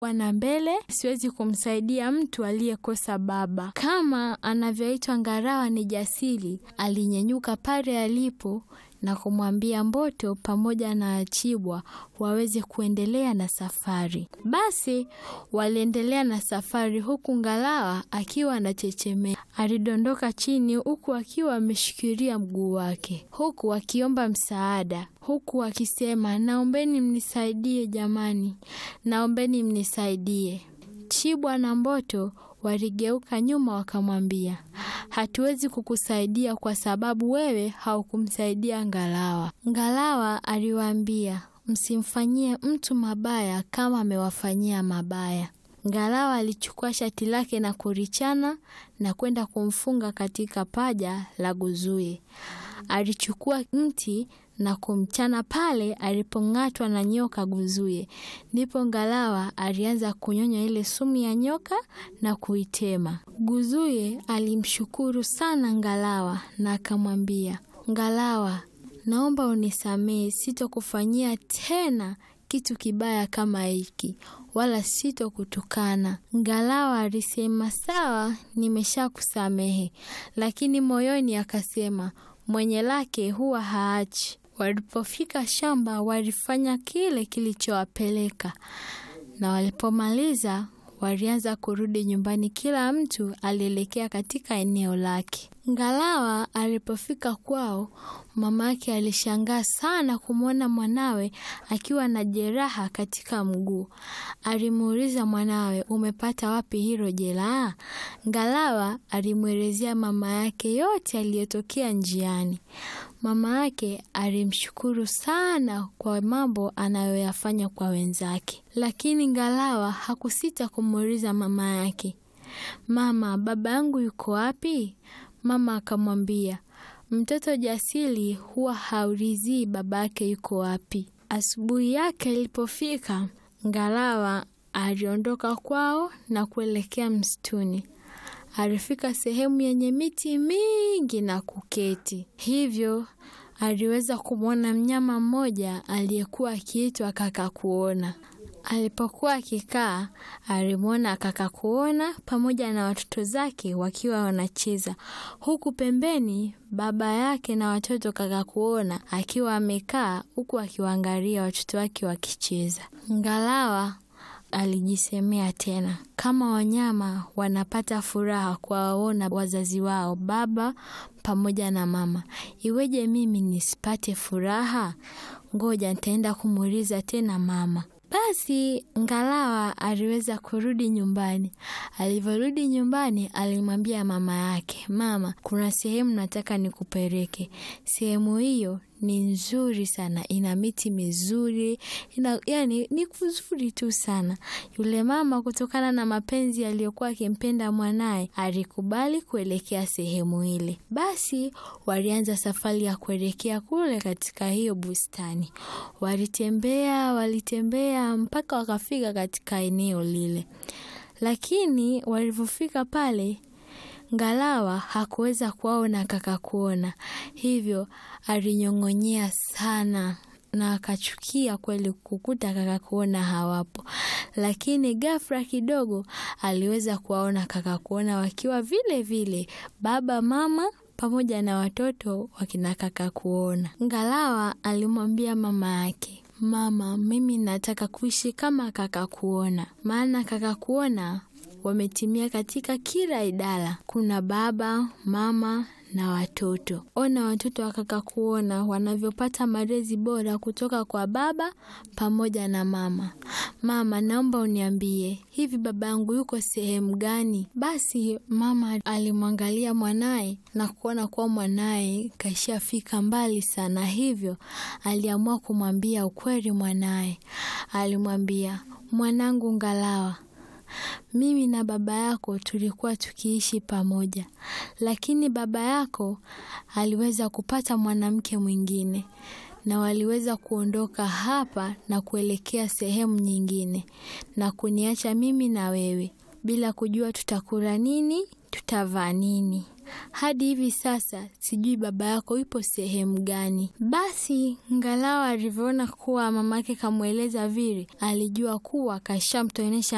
wana mbele, siwezi kumsaidia mtu aliyekosa baba. Kama anavyoitwa Ngalawa ni jasiri, alinyenyuka pale alipo na kumwambia Mboto pamoja na Achibwa waweze kuendelea na safari. Basi waliendelea na safari, huku Ngalawa akiwa anachechemea. Alidondoka chini huku akiwa ameshikilia mguu wake, huku akiomba msaada, huku akisema, naombeni mnisaidie jamani, naombeni mnisaidie. Chibwa na Mboto waligeuka nyuma wakamwambia, hatuwezi kukusaidia kwa sababu wewe haukumsaidia Ngalawa. Ngalawa aliwaambia, msimfanyie mtu mabaya kama amewafanyia mabaya. Ngalawa alichukua shati lake na kurichana na kwenda kumfunga katika paja la Guzuye. Alichukua mti na kumchana pale alipong'atwa na nyoka Guzuye. Ndipo Ngalawa alianza kunyonya ile sumu ya nyoka na kuitema. Guzuye alimshukuru sana Ngalawa na akamwambia, Ngalawa, naomba unisamehe, sitokufanyia tena kitu kibaya kama hiki wala sitokutukana. Ngalawa alisema sawa, nimeshakusamehe, lakini moyoni akasema mwenye lake huwa haachi. Walipofika shamba, walifanya kile kilichowapeleka, na walipomaliza walianza kurudi nyumbani. Kila mtu alielekea katika eneo lake. Ngalawa alipofika kwao, mama yake alishangaa sana kumwona mwanawe akiwa na jeraha katika mguu. Alimuuliza mwanawe, umepata wapi hilo jeraha? Ngalawa alimwelezea mama yake yote aliyotokea njiani. Mama yake alimshukuru sana kwa mambo anayoyafanya kwa wenzake, lakini Ngalawa hakusita kumuuliza mama yake, mama, baba yangu yuko wapi? Mama akamwambia, mtoto jasiri huwa haulizii baba yake yuko wapi. Asubuhi yake ilipofika, Ngalawa aliondoka kwao na kuelekea msituni. Alifika sehemu yenye miti mingi na kuketi, hivyo aliweza kumwona mnyama mmoja aliyekuwa akiitwa Kakakuona. Alipokuwa akikaa, alimwona Kakakuona pamoja na watoto zake wakiwa wanacheza, huku pembeni baba yake na watoto Kakakuona akiwa amekaa huku akiwaangalia watoto wake wakicheza. Ngalawa alijisemea tena, kama wanyama wanapata furaha kuwaona wazazi wao, baba pamoja na mama, iweje mimi nisipate furaha? Ngoja nitaenda kumuuliza tena mama. Basi Ngalawa aliweza kurudi nyumbani. Alivyorudi nyumbani, alimwambia mama yake, mama, kuna sehemu nataka nikupeleke. Sehemu hiyo ni nzuri sana, ina miti mizuri, ina, yani ni kuzuri tu sana. Yule mama kutokana na mapenzi aliyokuwa akimpenda mwanaye alikubali kuelekea sehemu ile. Basi walianza safari ya kuelekea kule katika hiyo bustani. Walitembea, walitembea mpaka wakafika katika eneo lile, lakini walivyofika pale Ngalawa hakuweza kuwaona Kakakuona, hivyo alinyong'onyea sana na akachukia kweli kukuta Kakakuona hawapo. Lakini ghafla kidogo aliweza kuwaona Kakakuona wakiwa vile vile, baba, mama pamoja na watoto wakina Kakakuona. Ngalawa alimwambia mama yake, mama, mimi nataka kuishi kama Kakakuona, maana Kakakuona wametimia katika kila idara. Kuna baba, mama na watoto. Ona watoto wa Kakakuona wanavyopata malezi bora kutoka kwa baba pamoja na mama. Mama, naomba uniambie, hivi baba yangu yuko sehemu gani? Basi mama alimwangalia mwanaye na kuona kuwa mwanaye kashafika mbali sana, hivyo aliamua kumwambia ukweli mwanaye. Alimwambia, mwanangu Ngalawa, mimi na baba yako tulikuwa tukiishi pamoja, lakini baba yako aliweza kupata mwanamke mwingine na waliweza kuondoka hapa na kuelekea sehemu nyingine na kuniacha mimi na wewe bila kujua tutakula nini, tutavaa nini. Hadi hivi sasa sijui baba yako yupo sehemu gani. Basi Ngalawa alivyoona kuwa mamake kamweleza vile, alijua kuwa kashamtonesha